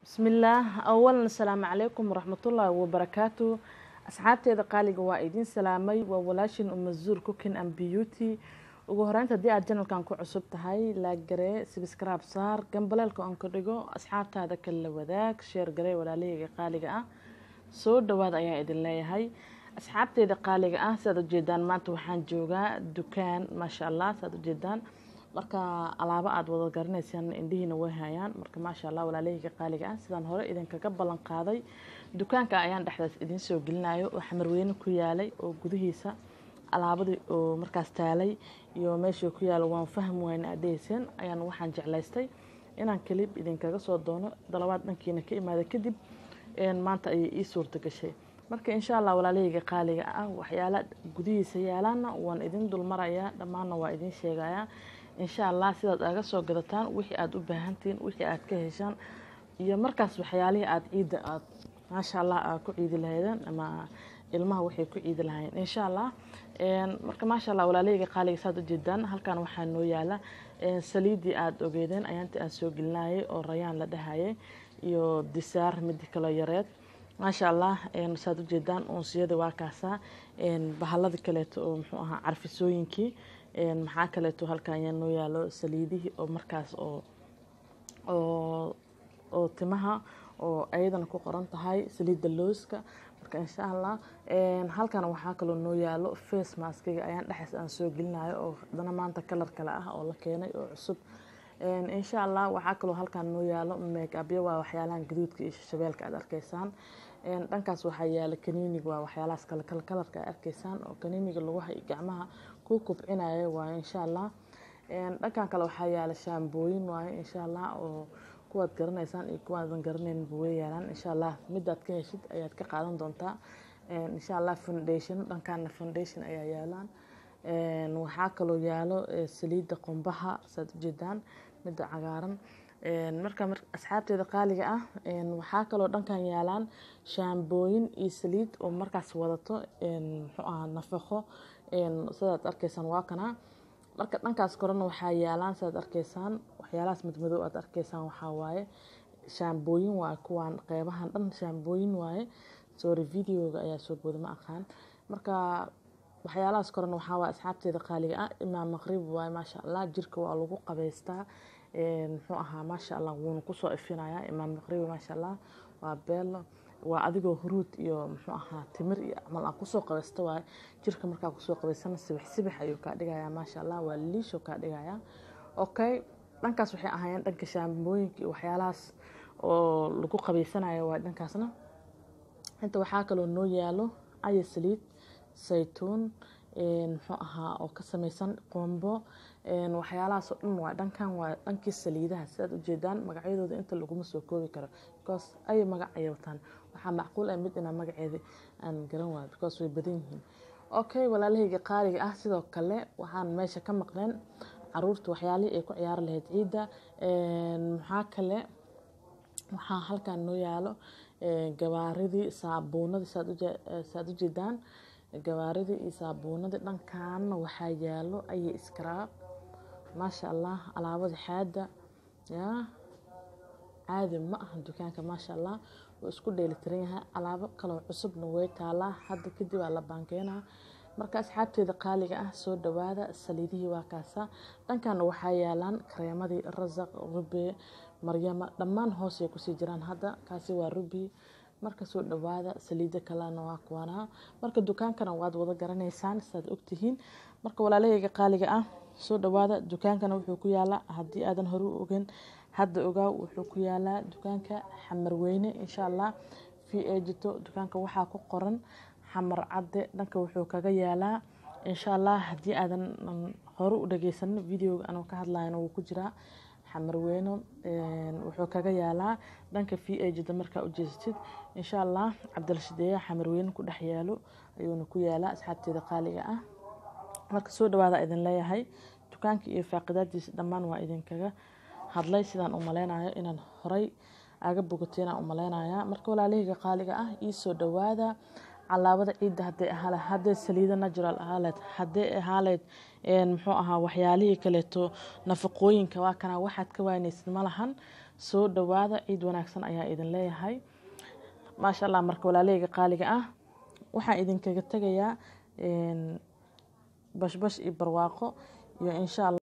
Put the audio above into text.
bismillaah awalan asalaamu calaykum waraxmatullaahi wabarakaatu asxaabteeda qaaliga waa idiin salaamay waa walaashin umazuur cooking and beauty ugu horeynta haddii aad janalkan ku cusub tahay laaggaree sibskraab saar gambaleelka oon ka dhigo asxaabtaada kala wadaag sheer garee walaalahayga qaaliga ah soo dhawaad ayaa idin leeyahay asxaabteeda qaaliga ah siaad ujeedaan maanta waxaan joogaa dukaan maasha allah siaad ujeedaan marka alaabo aada wada garanaysaan indhihiina way hayaan marka maasha allah walaalahayga qaaliga ah sidaan hore idinkaga ballan qaaday dukaanka ayaan dhexdaas idiin soo gelinayo oo xamarweyne ku yaalay oo gudihiisa alaabadii oo markaas taalay iyo meeshii ku yaala waan fahmi wayna adheyseen ayaan waxaan jeclaystay inaan kelib idinkaga soo doono dalabaad dhankiina ka imaada kadib maanta ayay ii suurta gashay marka insha allah walaalahayga qaaliga ah waxyaala gudihiisa yaalaana waan idin dulmarayaa dhammaanna waa idin sheegayaa insha allah sidaad aga soo gadataan wixii aada u baahantihiin wixii aad ka heshaan iyo markaas waxyaalihii aada ciidda aad maasha allah aad ku ciidi lahaydeen ama ilmaha waxay ku ciidi lahaayeen insha allah marka maasha allah walaalahayga qaaliga saad ujeedaan halkan waxaa noo yaala saliiddii aada ogeedeen ayaantii aan soo gelinayay oo rayaan la dhahayay iyo disaar midi kaloo yareed maasha allah saad ujeedaan unsiyada waa kaasaa bahalada kaleeto oo muxuu ahaa carfisooyinkii maxaa kaleeto halkan ayaa noo yaalo saliidihii oo markaas oo oo oo timaha oo ayadana ku qoran tahay saliidda looska marka insha allah halkan waxaa kaloo noo yaalo face maskiga ayaan dhexaas aan soo gelinayo oo haddana maanta kalar kale ah oo la keenay oo cusub insha allah waxaa kaloo halkan noo yaalo meegabyo waa waxyaalahan gaduudka iyo shabeelka aad arkaysaan dhankaas waxaa yaala kaniiniga waa waxyaalahaas kale kale kalarka aad arkaysaan oo kaniiniga lugaha iyo gacmaha ku kubcinaya waaye insha allah dhankan kale waxaa yaala shaambooyin waaye insha allah oo kuwaad garanaysaan iyo kuwaadan garanaynba way yaalaan insha allah midaad ka heshid ayaad ka qaadan doontaa insha allah foundation dhankaana foundation ayaa yaalaan waxaa kaloo yaalo saliidda qumbaha saad ujeedaan midda cagaaran marka asxaabteeda qaaliga ah waxaa kaloo dhankan yaalaan shaambooyin iyo saliid oo markaas wadato muxuu ahaa nafaqo sidaad arkaysaan waa kana marka dhankaas korena waxaa yaalaan sidaad arkaysaan waxyaalahaas madmadow aad arkaysaan waxaa waaye shaambooyin waaye kuwaan qeybahan dhan shaambooyin waaye sorry videoga ayaa soo booda ma aqaan marka waxyaalahaas korena waxaa waaye asxaabteeda qaaliga ah imaam maqrib waaye maasha allah jirka waa lagu qabaystaa muxuu ahaa maasha allah wuuna kusoo ifinayaa imaam maqribi maasha allah waa beelo waa adigoo huruud iyo muxuu ahaa timir iyo camal aan kusoo qabaysta waaye jirka markaa kusoo qabaysana sibix sibix ayuu kaa dhigayaa maasha allah waa liisho kaa dhigayaa okay dhankaas waxay ahaayeen dhanka shaambooyinka iyo waxyaalahaas oo lagu qabaysanayo waa dhankaasna inta waxaa kaloo noo yaalo aya saliid saytuun muxuu ahaa oo ka samaysan qombo waxyaalahaasoo dhan waa dhankan waa dhankii saliidaha sidaad ujeedaan magacyadooda inta laguma soo koobi karo because ay magac ayay wataan waxaa macquul ah mid inaa magaceeda aan garan waayo because way badan yihiin okay walaalahayga qaaliga ah sidoo kale waxaan meesha ka maqneen caruurta waxyaalihii ay ku ciyaari lahayd ciidda maxaa kale waxaa halkan noo yaalo gabaaridii saabuunadii saad ujeedaan gabaaridii iyo saabuunadii dhankaana waxaa yaalo ayay iskaraab maasha allah alaabada xaada yaa caadi ma aha dukaanka maasha allah wuu isku dheelitiran yahay alaabo kaloo cusubna way taalaa hadda kadib aa la baankeynaa marka asxaabteeda qaaliga ah soo dhawaada saliidihii waa kaasa dhankana waxaa yaalaan kareemadii rasaq rubi maryama dhammaan hoosay kusii jiraan hadda kaasi waa rubi marka soo dhawaada saliida kalena waa kuwanaa marka dukaankana waad wada garanaysaan sidaad ogtihiin marka walaalahayga qaaliga ah soo dhawaada dukaankana wuxuu ku yaalaa haddii aadan hore u ogeyn hadda ogaaw wuxuu ku yaalaa dukaanka xamarweyne insha allah v ejito dukaanka waxaa ku qoran xamar cadde dhanka wuxuu kaga yaalaa insha allah haddii aadan hore u dhageysanin videoga anuu ka hadlayana wuu ku jiraa xamarweyne wuxuu kaga yaalaa dhanka v ejida markaa ujeesatid insha allah cabdilashideeya xamarweyne ku dhex yaalo ayuuna ku yaalaa asxaabteeda qaaliga ah marka soo dhawaada idin leeyahay dukaanka iyo faaqidaadiisa dhammaan waa idinkaga hadlay sidaan u maleynayo inaan horay aga bogateenaan u maleynayaa marka walaalahayga qaaliga ah ii soo dhawaada calaabada ciidda haday ahaale hadday saliida natural ahaaleed hadday ahaaleed muxuu ahaa waxyaalihii kaleeto nafaqooyinka waa kana waxaad ka waanaysid ma lahan soo dhawaada ciid wanaagsan ayaa idin leeyahay maasha allah marka walaaleyga qaaliga ah waxaan idinkaga tegayaa bashbash iyo barwaaqo iyo insha allah